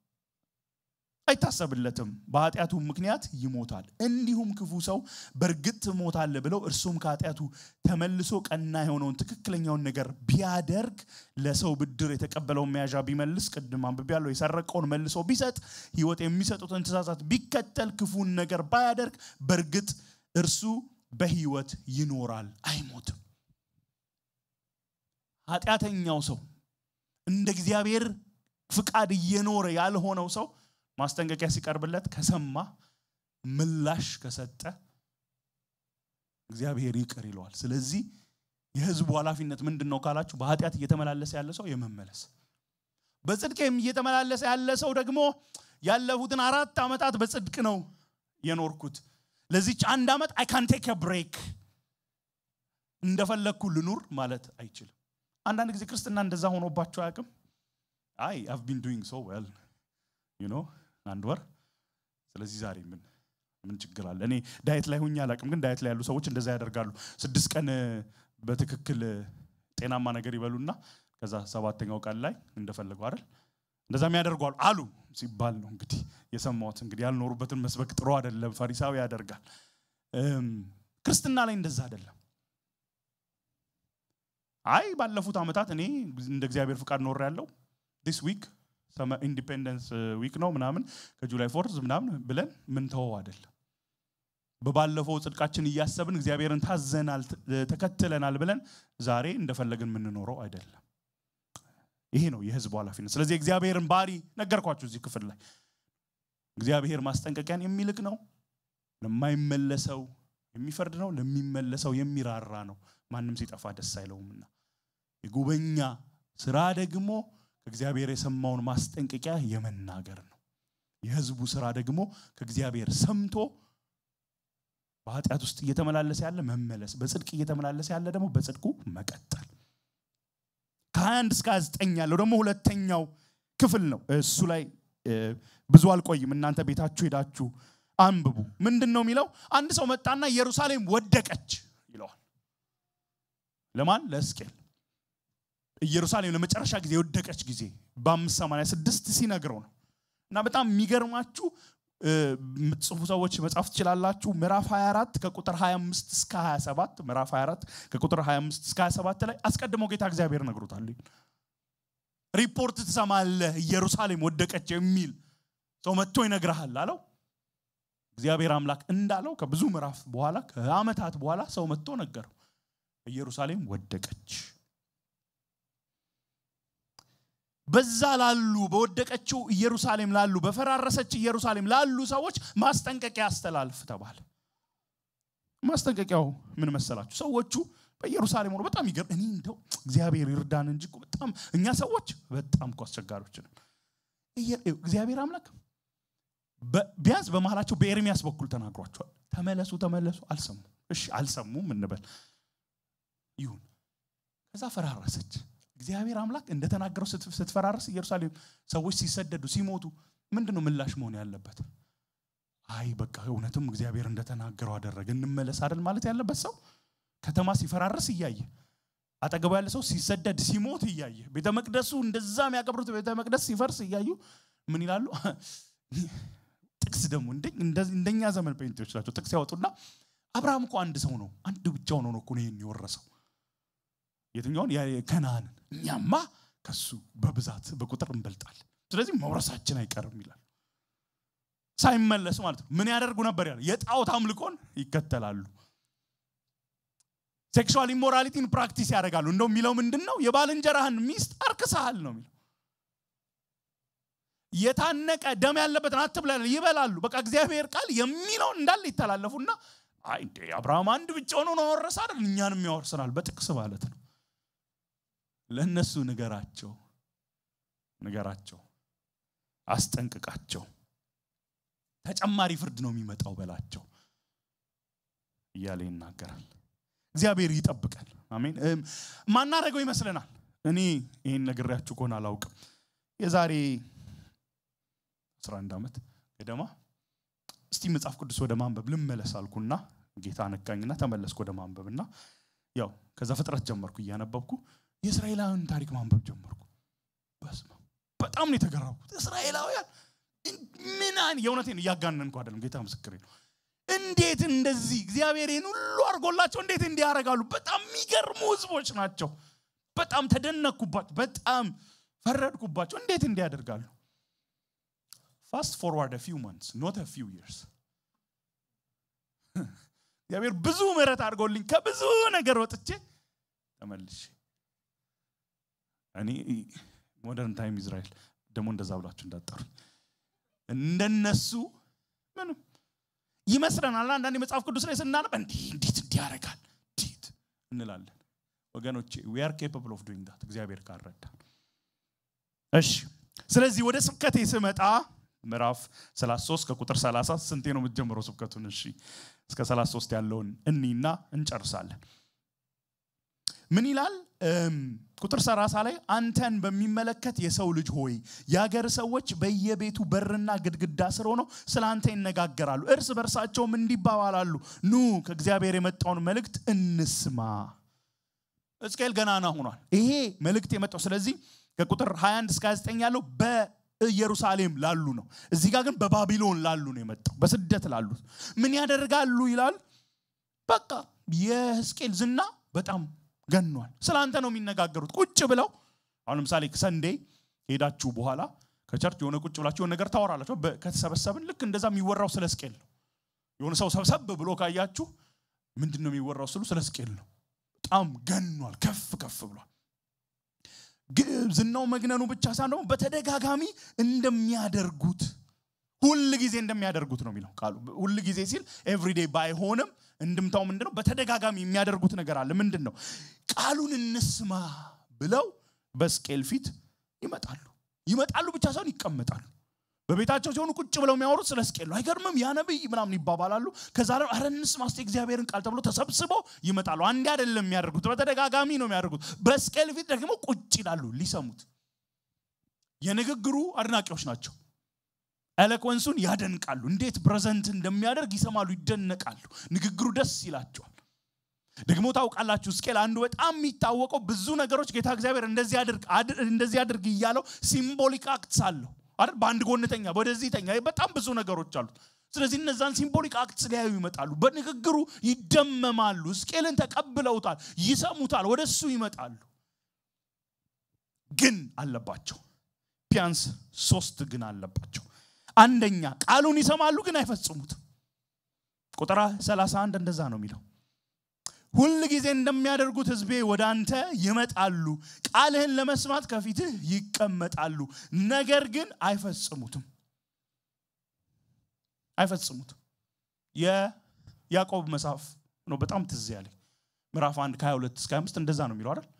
አይታሰብለትም በኃጢአቱ ምክንያት ይሞታል እንዲሁም ክፉ ሰው በእርግጥ ትሞታለ ብለው እርሱም ከኃጢአቱ ተመልሶ ቀና የሆነውን ትክክለኛውን ነገር ቢያደርግ ለሰው ብድር የተቀበለውን መያዣ ቢመልስ ቅድም አንብቤ ያለው የሰረቀውን መልሶ ቢሰጥ ህይወት የሚሰጡትን ትእዛዛት ቢከተል ክፉን ነገር ባያደርግ በእርግጥ እርሱ በህይወት ይኖራል አይሞትም ኃጢአተኛው ሰው እንደ እግዚአብሔር ፍቃድ እየኖረ ያልሆነው ሰው ማስጠንቀቂያ ሲቀርብለት ከሰማ ምላሽ ከሰጠ እግዚአብሔር ይቅር ይለዋል ስለዚህ የህዝቡ ኃላፊነት ምንድን ነው ካላችሁ በኃጢአት እየተመላለሰ ያለ ሰው የመመለስ በጽድቅ እየተመላለሰ ያለ ሰው ደግሞ ያለፉትን አራት ዓመታት በጽድቅ ነው የኖርኩት ለዚች አንድ ዓመት አይ ካን ቴክ ብሬክ እንደፈለግኩ ልኑር ማለት አይችልም አንዳንድ ጊዜ ክርስትና እንደዛ ሆኖባቸው አያውቅም አይ አቭ ቢን ዱይንግ ሶ ዌል ዩ ኖ አንድ ወር ስለዚህ ዛሬ ምን ምን ችግር አለ እኔ ዳየት ላይ ሁኝ አላቅም ግን ዳየት ላይ ያሉ ሰዎች እንደዛ ያደርጋሉ ስድስት ቀን በትክክል ጤናማ ነገር ይበሉና ከዛ ሰባተኛው ቀን ላይ እንደፈለጉ አይደል እንደዛም ያደርጓሉ አሉ ሲባል ነው እንግዲህ የሰማሁት እንግዲህ ያልኖሩበትን መስበክ ጥሩ አይደለም ፈሪሳዊ ያደርጋል ክርስትና ላይ እንደዛ አይደለም አይ ባለፉት ዓመታት እኔ እንደ እግዚአብሔር ፍቃድ ኖር ያለው ዲስ ዊክ ኢንዲፔንደንስ ዊክ ነው ምናምን ከጁላይ ፎርዝ ምናምን ብለን ምን ተወው አይደለም በባለፈው ጽድቃችን እያሰብን እግዚአብሔርን ታዘናል ተከትለናል ብለን ዛሬ እንደፈለግን የምንኖረው አይደለም ይሄ ነው የህዝቡ ኃላፊነት ስለዚህ እግዚአብሔርን ባሪ ነገርኳችሁ እዚህ ክፍል ላይ እግዚአብሔር ማስጠንቀቂያን የሚልክ ነው ለማይመለሰው የሚፈርድ ነው፣ ለሚመለሰው የሚራራ ነው። ማንም ሲጠፋ ደስ አይለውምና የጉበኛ ስራ ደግሞ ከእግዚአብሔር የሰማውን ማስጠንቀቂያ የመናገር ነው። የህዝቡ ስራ ደግሞ ከእግዚአብሔር ሰምቶ በኃጢአት ውስጥ እየተመላለሰ ያለ መመለስ፣ በጽድቅ እየተመላለሰ ያለ ደግሞ በጽድቁ መቀጠል። ከ21 እስከ 29 ያለው ደግሞ ሁለተኛው ክፍል ነው። እሱ ላይ ብዙ አልቆይም። እናንተ ቤታችሁ ሄዳችሁ አንብቡ። ምንድን ነው የሚለው? አንድ ሰው መጣና ኢየሩሳሌም ወደቀች ይለዋል። ለማን? ለሕዝቅኤል። ኢየሩሳሌም ለመጨረሻ ጊዜ የወደቀች ጊዜ በአምስት ሰማንያ ስድስት ሲነግረው ነው። እና በጣም የሚገርማችሁ የምትጽፉ ሰዎች መጻፍ ትችላላችሁ። ምዕራፍ 24 ከቁጥር 25 እስከ 27 ምዕራፍ 24 ከቁጥር 25 እስከ 27 ላይ አስቀድሞ ጌታ እግዚአብሔር ነግሮታል። ሪፖርት ትሰማለህ፣ ኢየሩሳሌም ወደቀች የሚል ሰው መጥቶ ይነግርሃል አለው። እግዚአብሔር አምላክ እንዳለው ከብዙ ምዕራፍ በኋላ ከዓመታት በኋላ ሰው መጥቶ ነገረው፣ ኢየሩሳሌም ወደቀች። በዛ ላሉ በወደቀችው ኢየሩሳሌም ላሉ በፈራረሰች ኢየሩሳሌም ላሉ ሰዎች ማስጠንቀቂያ አስተላልፍ ተባለ። ማስጠንቀቂያው ምን መሰላችሁ? ሰዎቹ በኢየሩሳሌም ሆኖ በጣም ይገርም። እኔ እንደው እግዚአብሔር ይርዳን እንጂ እኮ በጣም እኛ ሰዎች በጣም እኮ አስቸጋሪዎች ነን። እግዚአብሔር አምላክ ቢያንስ በመሃላቸው በኤርሚያስ በኩል ተናግሯቸዋል። ተመለሱ ተመለሱ፣ አልሰሙም። እሺ አልሰሙም እንበል ይሁን። ከዛ ፈራረሰች። እግዚአብሔር አምላክ እንደተናገረው ስትፈራረስ ኢየሩሳሌም ሰዎች ሲሰደዱ ሲሞቱ ምንድን ነው ምላሽ መሆን ያለበት? አይ በቃ እውነትም እግዚአብሔር እንደተናገረው አደረገ እንመለስ አይደል ማለት ያለበት ሰው ከተማ ሲፈራረስ እያየ አጠገቡ ያለ ሰው ሲሰደድ ሲሞት እያየ ቤተ መቅደሱ እንደዛ የሚያከብሩት ቤተ መቅደስ ሲፈርስ እያዩ ምን ይላሉ? ጥቅስ ደግሞ እንደኛ ዘመን ጴንጤዎች ናቸው። ጥቅስ ያወጡና አብርሃም እኮ አንድ ሰው ነው፣ አንድ ብቻውን ሆኖ እኮ ነው ይህን የወረሰው የትኛውን ከነአንን እኛማ ከሱ በብዛት በቁጥር እንበልጣለን። ስለዚህ መውረሳችን አይቀርም ይላል። ሳይመለሱ ማለት ነው። ምን ያደርጉ ነበር ያለ? የጣዖት አምልኮን ይከተላሉ። ሴክሹዋል ኢሞራሊቲን ፕራክቲስ ያደርጋሉ። እንደው የሚለው ምንድን ነው? የባልንጀራህን ሚስት አርክሰሃል ነው የሚለው። የታነቀ ደም ያለበትን አትብላ ይበላሉ። በቃ እግዚአብሔር ቃል የሚለውን እንዳለ ይተላለፉና አይ እንዴ አብርሃም አንድ ብቻውን ሆኖ ወረሰ አይደል? እኛንም ያወርሰናል በጥቅስ ማለት ነው። ለእነሱ ንገራቸው ንገራቸው፣ አስጠንቅቃቸው። ተጨማሪ ፍርድ ነው የሚመጣው በላቸው እያለ ይናገራል። እግዚአብሔር ይጠብቃል። አሜን። ማናደርገው ይመስለናል። እኔ ይህን ነግሬያችሁ ከሆነ አላውቅም። የዛሬ 11 ዓመት ገደማ እስቲ መጽሐፍ ቅዱስ ወደ ማንበብ ልመለስ አልኩና ጌታ ነካኝና ተመለስኩ ወደ ማንበብና ያው ከዛ ፍጥረት ጀመርኩ እያነበብኩ የእስራኤላውያን ታሪክ ማንበብ ጀመርኩ። በስመ በጣም ነው የተገረምኩት። እስራኤላውያን ምን የእውነቴን እያጋነንኩ አይደለም፣ ጌታ ምስክሬ ነው። እንዴት እንደዚህ እግዚአብሔር ይህን ሁሉ አድርጎላቸው እንዴት እንዲህ ያደርጋሉ? በጣም የሚገርሙ ህዝቦች ናቸው። በጣም ተደነቅኩባቸው፣ በጣም ፈረድኩባቸው። እንዴት እንዲህ ያደርጋሉ? ፋስት ፎርዋርድ ፊው መንትስ ኖት ፊው ይርስ እግዚአብሔር ብዙ ምሕረት አድርጎልኝ ከብዙ ነገር ወጥቼ ተመልሼ እኔ ሞደርን ታይም ኢዝራኤል ደግሞ እንደዛ ብላችሁ እንዳጠሩኝ እንደነሱ ምንም ይመስለናል። አንዳንድ መጽሐፍ ቅዱስ ላይ ስናነብ እንዲህ እንዴት እንዲህ ያደርጋል እንዴት እንላለን። ወገኖቼ ዊ አር ኬፓብል ኦፍ ዱይንግ ዳት እግዚአብሔር ካልረዳ። እሺ ስለዚህ ወደ ስብከቴ ስመጣ ምዕራፍ 33 ከቁጥር 30 ስንቴ ነው የምትጀምረው ስብከቱን? እሺ እስከ 33 ያለውን እኒና እንጨርሳለን። ምን ይላል? ቁጥር 30 ላይ አንተን በሚመለከት የሰው ልጅ ሆይ የአገር ሰዎች በየቤቱ በርና ግድግዳ ስር ሆነው ስለ አንተ ይነጋገራሉ፣ እርስ በርሳቸውም እንዲባባላሉ፣ ኑ ከእግዚአብሔር የመጣውን መልእክት እንስማ። ሕዝቅኤል ገናና ሆኗል። ይሄ መልእክት የመጣው ስለዚህ ከቁጥር 21 እስከ 29 ያለው በኢየሩሳሌም ላሉ ነው። እዚህ ጋር ግን በባቢሎን ላሉ ነው የመጣው፣ በስደት ላሉት ምን ያደርጋሉ ይላል። በቃ የሕዝቅኤል ዝና በጣም ገኗል። ስለ አንተ ነው የሚነጋገሩት። ቁጭ ብለው አሁን ለምሳሌ ሰንዴ ሄዳችሁ በኋላ ከቸርች የሆነ ቁጭ ብላችሁ የሆነ ነገር ታወራላችሁ። ከተሰበሰብን ልክ እንደዛ የሚወራው ስለ ሕዝቅኤል ነው። የሆነ ሰው ሰብሰብ ብሎ ካያችሁ ምንድን ነው የሚወራው ስሉ ስለ ሕዝቅኤል ነው። በጣም ገኗል፣ ከፍ ከፍ ብሏል። ዝናው መግነኑ ብቻ ሳይሆን ደግሞ በተደጋጋሚ እንደሚያደርጉት ሁል ጊዜ እንደሚያደርጉት ነው የሚለው ቃሉ። ሁል ጊዜ ሲል ኤቭሪዴይ ባይሆንም እንድምታው ምንድነው? በተደጋጋሚ የሚያደርጉት ነገር አለ። ምንድን ነው? ቃሉን እንስማ ብለው በስቅኤል ፊት ይመጣሉ። ይመጣሉ ብቻ ሳይሆን ይቀመጣሉ። በቤታቸው ሲሆኑ ቁጭ ብለው የሚያወሩት ስለ ስቅኤል ነው። አይገርምም? ያ ነቢይ ምናምን ይባባላሉ። ከዛ ደግሞ ኧረ እንስማ እስቲ እግዚአብሔርን ቃል ተብሎ ተሰብስበው ይመጣሉ። አንዴ አይደለም የሚያደርጉት፣ በተደጋጋሚ ነው የሚያደርጉት። በስቅኤል ፊት ደግሞ ቁጭ ይላሉ ሊሰሙት። የንግግሩ አድናቂዎች ናቸው። ኤሎኮንሱን ያደንቃሉ። እንዴት ፕሬዘንት እንደሚያደርግ ይሰማሉ፣ ይደነቃሉ። ንግግሩ ደስ ይላቸዋል። ደግሞ ታውቃላችሁ ስቅኤል አንዱ በጣም የሚታወቀው ብዙ ነገሮች ጌታ እግዚአብሔር እንደዚህ አድርግ እንደዚህ አድርግ እያለው ሲምቦሊክ አክትስ አለው አይደል? በአንድ ጎንተኛ ወደዚህ ተኛ፣ በጣም ብዙ ነገሮች አሉት። ስለዚህ እነዛን ሲምቦሊክ አክትስ ሊያዩ ይመጣሉ። በንግግሩ ይደመማሉ። ስቅኤልን ተቀብለውታል፣ ይሰሙታል፣ ወደ እሱ ይመጣሉ። ግን አለባቸው ቢያንስ ሶስት ግን አለባቸው። አንደኛ ቃሉን ይሰማሉ ግን አይፈጽሙትም። ቁጥር 31 እንደዛ ነው የሚለው ሁል ጊዜ እንደሚያደርጉት ሕዝቤ ወደ አንተ ይመጣሉ፣ ቃልህን ለመስማት ከፊትህ ይቀመጣሉ፣ ነገር ግን አይፈጽሙትም አይፈጽሙትም። የያዕቆብ መጽሐፍ ነው በጣም ትዝ ያለኝ ምዕራፍ 1 ከ22 እስከ 25 እንደዛ ነው የሚለው አይደል?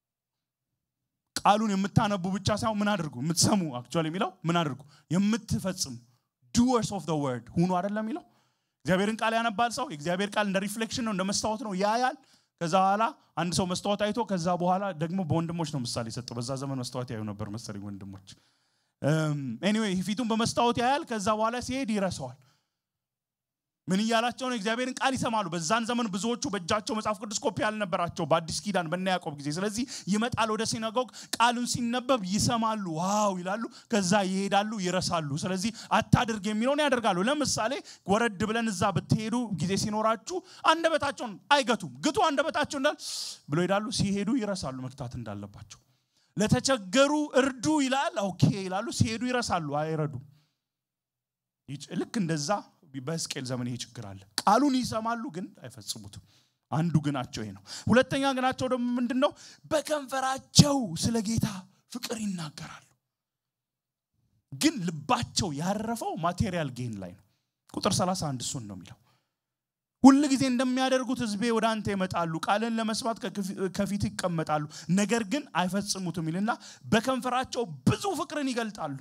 ቃሉን የምታነቡ ብቻ ሳይሆን ምን አድርጉ? የምትሰሙ አክቹዋሊ የሚለው ምን አድርጉ? የምትፈጽሙ ዱወርስ ኦፍ ዘ ወርድ ሁኑ አይደለም የሚለው እግዚአብሔርን ቃል ያነባል ሰው የእግዚአብሔር ቃል እንደ ሪፍሌክሽን ነው እንደ መስታወት ነው ያያል ከዛ በኋላ አንድ ሰው መስታወት አይቶ ከዛ በኋላ ደግሞ በወንድሞች ነው ምሳሌ የሰጠው በዛ ዘመን መስታወት ያዩ ነበር መሰለኝ ወንድሞች ኤኒዌይ ፊቱን በመስታወት ያያል ከዛ በኋላ ሲሄድ ይረሳዋል ምን እያላቸው ነው የእግዚአብሔርን ቃል ይሰማሉ በዛን ዘመን ብዙዎቹ በእጃቸው መጽሐፍ ቅዱስ ኮፒ ያልነበራቸው በአዲስ ኪዳን በነ ያዕቆብ ጊዜ ስለዚህ ይመጣል ወደ ሲናጎግ ቃሉን ሲነበብ ይሰማሉ ዋው ይላሉ ከዛ ይሄዳሉ ይረሳሉ ስለዚህ አታድርግ የሚለውን ያደርጋሉ ለምሳሌ ወረድ ብለን እዛ ብትሄዱ ጊዜ ሲኖራችሁ አንደበታቸውን አይገቱም ግቱ አንደበታቸው እንዳል ብሎ ይሄዳሉ ሲሄዱ ይረሳሉ መግታት እንዳለባቸው ለተቸገሩ እርዱ ይላል ኦኬ ይላሉ ሲሄዱ ይረሳሉ አይረዱም ልክ እንደዛ በሕዝቅኤል ዘመን ይሄ ችግር አለ ቃሉን ይሰማሉ ግን አይፈጽሙትም አንዱ ግናቸው ይሄ ነው ሁለተኛ ግናቸው ደግሞ ምንድን ነው በከንፈራቸው ስለ ጌታ ፍቅር ይናገራሉ ግን ልባቸው ያረፈው ማቴሪያል ጌን ላይ ነው ቁጥር 31 እሱን ነው የሚለው ሁል ጊዜ እንደሚያደርጉት ህዝቤ ወደ አንተ ይመጣሉ ቃልን ለመስማት ከፊት ይቀመጣሉ ነገር ግን አይፈጽሙትም ይልና በከንፈራቸው ብዙ ፍቅርን ይገልጣሉ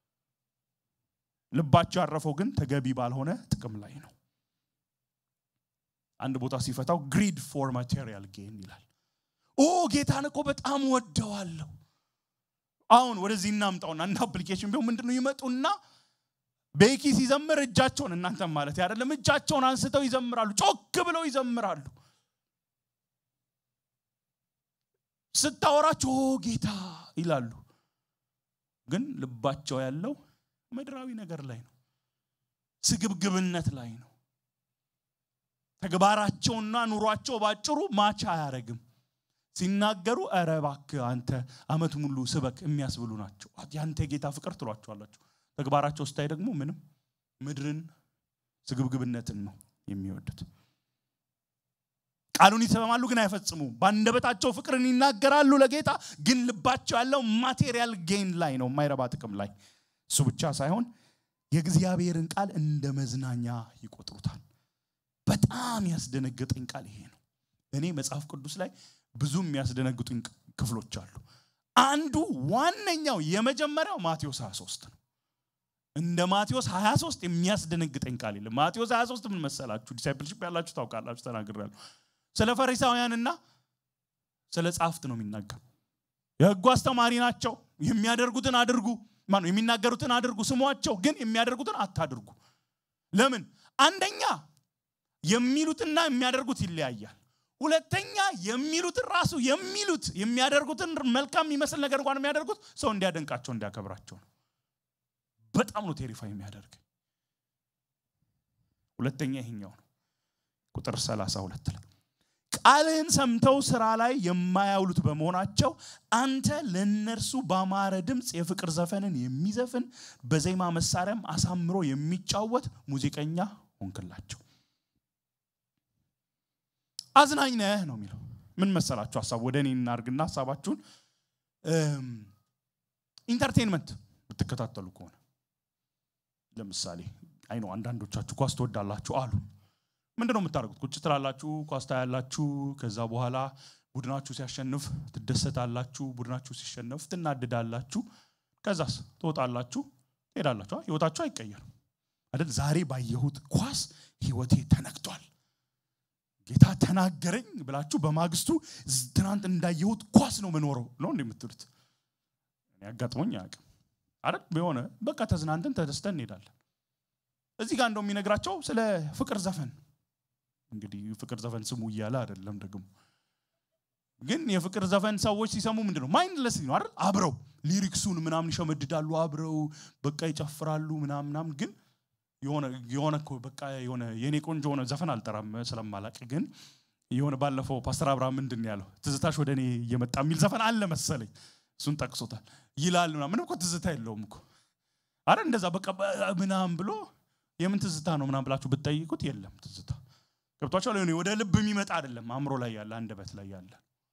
ልባቸው ያረፈው ግን ተገቢ ባልሆነ ጥቅም ላይ ነው አንድ ቦታ ሲፈታው ግሪድ ፎር ማቴሪያል ጌን ይላል ኦ ጌታን እኮ በጣም ወደዋለሁ አሁን ወደዚህ እናምጣውና አንድ አፕሊኬሽን ቢሆን ምንድነው ይመጡና ቤኪ ሲዘምር እጃቸውን እናንተም ማለት አይደለም እጃቸውን አንስተው ይዘምራሉ ጮክ ብለው ይዘምራሉ ስታወራቸው ኦ ጌታ ይላሉ ግን ልባቸው ያለው ምድራዊ ነገር ላይ ነው ስግብግብነት ላይ ነው ተግባራቸውና ኑሯቸው ባጭሩ ማቻ አያረግም ሲናገሩ ኧረ እባክህ አንተ አመት ሙሉ ስበክ የሚያስብሉ ናቸው ያንተ የጌታ ፍቅር ትሏቸዋላቸው ተግባራቸው ስታይ ደግሞ ምንም ምድርን ስግብግብነትን ነው የሚወዱት ቃሉን ይሰማሉ ግን አይፈጽሙም በአንደበታቸው ፍቅርን ይናገራሉ ለጌታ ግን ልባቸው ያለው ማቴሪያል ጌን ላይ ነው የማይረባ ጥቅም ላይ እሱ ብቻ ሳይሆን የእግዚአብሔርን ቃል እንደ መዝናኛ ይቆጥሩታል በጣም ያስደነገጠኝ ቃል ይሄ ነው እኔ መጽሐፍ ቅዱስ ላይ ብዙ የሚያስደነግጡኝ ክፍሎች አሉ አንዱ ዋነኛው የመጀመሪያው ማቴዎስ 23 ነው እንደ ማቴዎስ 23 የሚያስደነግጠኝ ቃል የለም ማቴዎስ 23 ምን መሰላችሁ ዲሳይፕልሽፕ ያላችሁ ታውቃላችሁ ተናግሬያለሁ ስለ ፈሪሳውያንና ስለ ጻፍት ነው የሚናገር የህጉ አስተማሪ ናቸው የሚያደርጉትን አድርጉ ማነው የሚናገሩትን አድርጉ ስሟቸው ግን የሚያደርጉትን አታድርጉ ለምን አንደኛ የሚሉትና የሚያደርጉት ይለያያል ሁለተኛ የሚሉትን ራሱ የሚሉት የሚያደርጉትን መልካም የሚመስል ነገር እንኳን የሚያደርጉት ሰው እንዲያደንቃቸው እንዲያከብራቸው ነው በጣም ነው ቴሪፋይ የሚያደርግ ሁለተኛ ይሄኛው ነው ቁጥር 32 ላይ ቃልህን ሰምተው ስራ ላይ የማያውሉት በመሆናቸው አንተ ለነርሱ ባማረ ድምፅ የፍቅር ዘፈንን የሚዘፍን በዜማ መሳሪያም አሳምሮ የሚጫወት ሙዚቀኛ ሆንክላቸው አዝናኝ ነህ ነው የሚለው ምን መሰላችሁ ሀሳብ ወደ እኔ እናርግና ሀሳባችሁን ኢንተርቴንመንት ብትከታተሉ ከሆነ ለምሳሌ አይ ነው አንዳንዶቻችሁ ኳስ ትወዳላችሁ አሉ ምንድን ነው የምታደርጉት? ቁጭ ትላላችሁ፣ ኳስ ታያላችሁ። ከዛ በኋላ ቡድናችሁ ሲያሸንፍ ትደሰታላችሁ፣ ቡድናችሁ ሲሸነፍ ትናድዳላችሁ። ከዛስ ትወጣላችሁ፣ ትሄዳላችሁ። ህይወታችሁ አይቀየርም አይደል? ዛሬ ባየሁት ኳስ ህይወቴ ተነክቷል፣ ጌታ ተናገረኝ ብላችሁ በማግስቱ ትናንት እንዳየሁት ኳስ ነው መኖረው ነው እንደ የምትሉት። ያጋጥሞኝ አያውቅም አይደል? የሆነ በቃ ተዝናንተን ተደስተን እንሄዳለን። እዚህ ጋር እንደው የሚነግራቸው ስለ ፍቅር ዘፈን እንግዲህ ፍቅር ዘፈን ስሙ እያለ አይደለም ደግሞ ግን የፍቅር ዘፈን ሰዎች ሲሰሙ ምንድን ነው ማይንድለስ ነው አይደል አብረው ሊሪክሱን ምናምን ይሸመድዳሉ አብረው በቃ ይጨፍራሉ ምናምን ምናምን ግን የሆነ የሆነ እኮ በቃ የሆነ የኔ ቆንጆ የሆነ ዘፈን አልጠራም ስለማላቅ ግን የሆነ ባለፈው ፓስተር አብርሃም ምንድን ነው ያለው ትዝታሽ ወደ እኔ እየመጣ የሚል ዘፈን አለ መሰለኝ እሱን ጠቅሶታል ይላል ምናምን ምንም እኮ ትዝታ የለውም እኮ አረ እንደዛ በቃ ምናምን ብሎ የምን ትዝታ ነው ምናምን ብላችሁ ብትጠይቁት የለም ትዝታ ገብቷቸዋል የሆነ ወደ ልብ የሚመጣ አይደለም አእምሮ ላይ ያለ አንደበት ላይ ያለ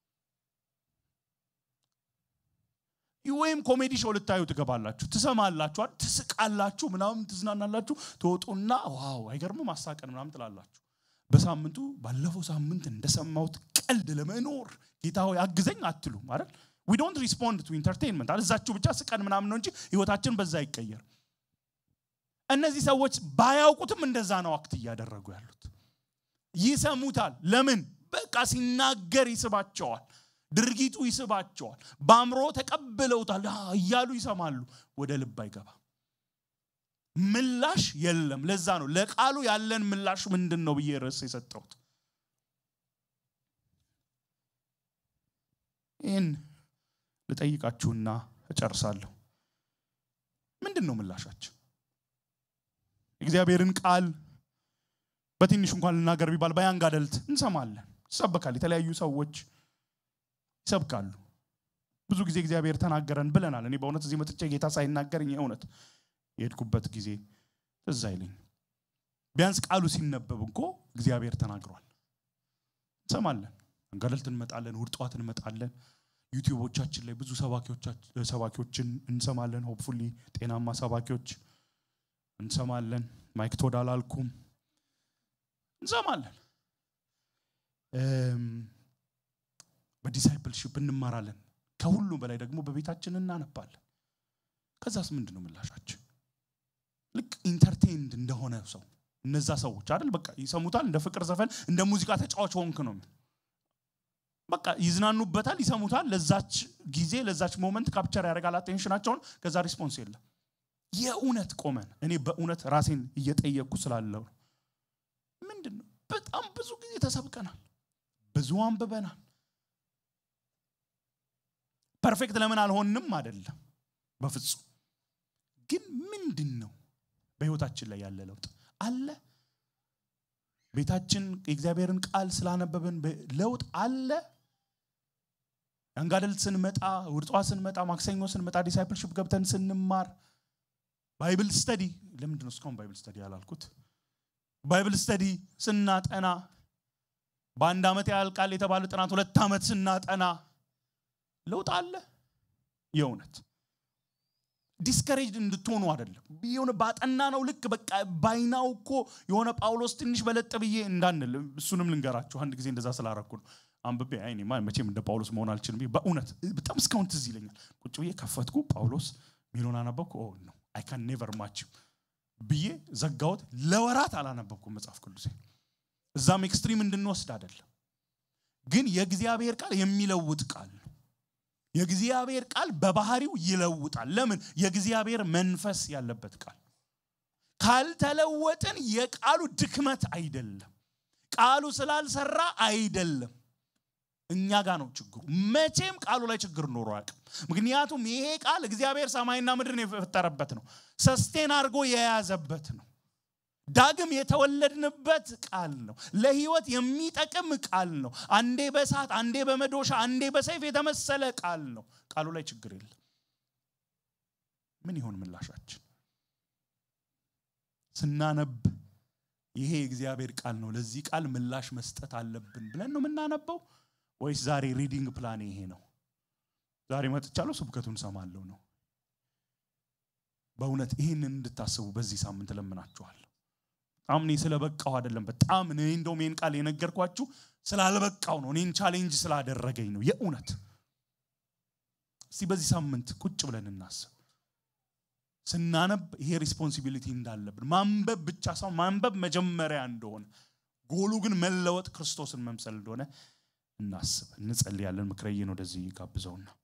ወይም ኮሜዲ ሾው ልታዩ ትገባላችሁ ትሰማላችኋል ትስቃላችሁ ምናምን ትዝናናላችሁ ትወጡና ዋው አይገርምም ማሳቀን ምናምን ትላላችሁ በሳምንቱ ባለፈው ሳምንት እንደሰማሁት ቀልድ ለመኖር ጌታ ሆይ አግዘኝ አትሉም አይደል ዊ ዶንት ሪስፖንድ ቱ ኢንተርቴንመንት አለ እዛችሁ ብቻ ስቀን ምናምን ነው እንጂ ህይወታችን በዛ አይቀየር እነዚህ ሰዎች ባያውቁትም እንደዛ ነው አክት እያደረጉ ያሉት ይሰሙታል ለምን በቃ ሲናገር ይስባቸዋል ድርጊቱ ይስባቸዋል በአእምሮ ተቀብለውታል እያሉ ይሰማሉ ወደ ልብ አይገባ ምላሽ የለም ለዛ ነው ለቃሉ ያለን ምላሽ ምንድን ነው ብዬ ርዕስ የሰጠሁት ይህን ልጠይቃችሁና እጨርሳለሁ ምንድን ነው ምላሻችን እግዚአብሔርን ቃል በትንሹ እንኳን ልናገር ቢባል በያንግ አደልት እንሰማለን ይሰበካል የተለያዩ ሰዎች ይሰብካሉ ብዙ ጊዜ እግዚአብሔር ተናገረን ብለናል እኔ በእውነት እዚህ መጥቼ ጌታ ሳይናገርኝ እውነት የሄድኩበት ጊዜ ትዝ አይለኝ ቢያንስ ቃሉ ሲነበብ እኮ እግዚአብሔር ተናግሯል እንሰማለን አንጋደልት እንመጣለን ውድ ጠዋት እንመጣለን ዩቲዩቦቻችን ላይ ብዙ ሰባኪዎችን እንሰማለን ሆፕፉሊ ጤናማ ሰባኪዎች እንሰማለን ማይክ ቶድ አላልኩም እንሰማለን በዲሳይፕልሽፕ እንማራለን ከሁሉም በላይ ደግሞ በቤታችን እናነባለን ከዛስ ምንድን ነው ምላሻችን ልክ ኢንተርቴንድ እንደሆነ ሰው እነዛ ሰዎች አይደል በቃ ይሰሙታል እንደ ፍቅር ዘፈን እንደ ሙዚቃ ተጫዋች ሆንክ ነው በቃ ይዝናኑበታል ይሰሙታል ለዛች ጊዜ ለዛች ሞመንት ካፕቸር ያደርጋል አቴንሽናቸውን ከዛ ሪስፖንስ የለም የእውነት ቆመን እኔ በእውነት ራሴን እየጠየቅኩ ስላለው ምንድን ነው በጣም ብዙ ጊዜ ተሰብቀናል ብዙ አንብበናል ፐርፌክት ለምን አልሆንም አይደለም በፍጹም ግን ምንድን ነው በህይወታችን ላይ ያለ ለውጥ አለ ቤታችን የእግዚአብሔርን ቃል ስላነበብን ለውጥ አለ አንጋደል ስንመጣ ውርጧ ስንመጣ ማክሰኞ ስንመጣ ዲሳይፕልሽፕ ገብተን ስንማር ባይብል ስተዲ ለምንድን ነው እስካሁን ባይብል ስተዲ ያላልኩት ባይብል ስተዲ ስናጠና በአንድ ዓመት ያልቃል የተባለ ጥናት ሁለት ዓመት ስናጠና ለውጥ አለ የእውነት ዲስከሬጅድ እንድትሆኑ አይደለም የሆነ ባጠና ነው ልክ በቃ ባይናው እኮ የሆነ ጳውሎስ ትንሽ በለጥ ብዬ እንዳንል እሱንም ልንገራችሁ አንድ ጊዜ እንደዛ ስላረኩ ነው አንብቤ አይኔ መቼም እንደ ጳውሎስ መሆን አልችልም በእውነት በጣም እስካሁን ትዝ ይለኛል ቁጭ ብዬ ከፈትኩ ጳውሎስ ሚሊዮን አነበብኩ ኦ ነው አይ ካን ኔቨር ማች ብዬ ዘጋሁት ለወራት አላነበብኩም መጽሐፍ ቅዱሴ እዛም ኤክስትሪም እንድንወስድ አይደለም ግን የእግዚአብሔር ቃል የሚለውጥ ቃል ነው የእግዚአብሔር ቃል በባህሪው ይለውጣል ለምን የእግዚአብሔር መንፈስ ያለበት ቃል ካልተለወጥን የቃሉ ድክመት አይደለም ቃሉ ስላልሰራ አይደለም እኛ ጋር ነው ችግሩ መቼም ቃሉ ላይ ችግር ኖሮ አያውቅም ምክንያቱም ይሄ ቃል እግዚአብሔር ሰማይና ምድርን የፈጠረበት ነው ሰስቴን አድርጎ የያዘበት ነው ዳግም የተወለድንበት ቃል ነው ለህይወት የሚጠቅም ቃል ነው አንዴ በሳት አንዴ በመዶሻ አንዴ በሰይፍ የተመሰለ ቃል ነው ቃሉ ላይ ችግር የለም ምን ይሆን ምላሻችን ስናነብ ይሄ የእግዚአብሔር ቃል ነው ለዚህ ቃል ምላሽ መስጠት አለብን ብለን ነው የምናነበው ወይስ ዛሬ ሪዲንግ ፕላን ይሄ ነው ዛሬ መጥቻለሁ ስብከቱን ሰማለሁ ነው በእውነት ይህንን እንድታስቡ በዚህ ሳምንት ለምናችኋለሁ በጣም እኔ ስለበቃው አይደለም። በጣም እኔ እንደውም ይህን ቃል የነገርኳችሁ ስላልበቃው ነው። እኔን ቻሌንጅ ስላደረገኝ ነው። የእውነት እስቲ በዚህ ሳምንት ቁጭ ብለን እናስብ። ስናነብ ይሄ ሪስፖንሲቢሊቲ እንዳለብን ማንበብ ብቻ ሳይሆን ማንበብ መጀመሪያ እንደሆነ ጎሉ ግን መለወጥ ክርስቶስን መምሰል እንደሆነ እናስብ። እንጸልያለን። ምክረዬን ወደዚህ ጋብዘውና